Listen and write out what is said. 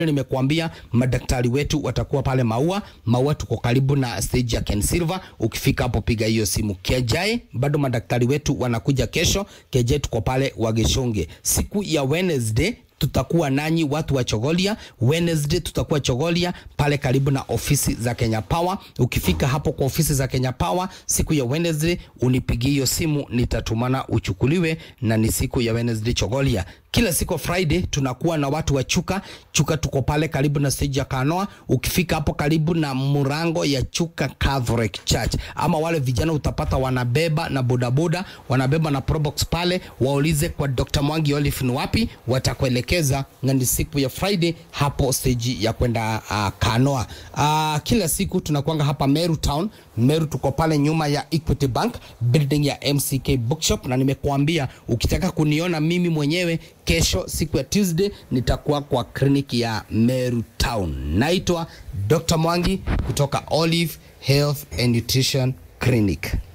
nimekuambia madaktari wetu watakuwa pale Maua. Maua tuko karibu na stage ya Ken Silver. Ukifika hapo piga hiyo simu. Kejai bado madaktari wetu wanakuja kesho. Kejai tuko pale Wageshonge. Siku ya Wednesday tutakuwa nanyi watu wa Chogolia. Wednesday tutakuwa Chogolia pale karibu na ofisi za Kenya Power. Ukifika hapo kwa ofisi za Kenya Power siku ya Wednesday, unipigie hiyo simu, nitatumana uchukuliwe, na ni siku ya Wednesday Chogolia. Kila siku Friday tunakuwa na watu wa Chuka. Chuka tuko pale karibu na stage ya Kanoa. Ukifika hapo karibu na murango ya Chuka Catholic Church, ama wale vijana utapata wanabeba na bodaboda, wanabeba na probox pale, waulize kwa Dr. Mwangi Olive ni wapi, watakuelekeza na ni siku ya Friday hapo stage ya kwenda uh, Kanoa. Uh, kila siku tunakuanga hapa Meru Town. Meru tuko pale nyuma ya Equity Bank building ya MCK Bookshop, na nimekuambia ukitaka kuniona mimi mwenyewe kesho siku ya Tuesday nitakuwa kwa kliniki ya Meru Town. Naitwa Dr. Mwangi kutoka Olive Health and Nutrition Clinic.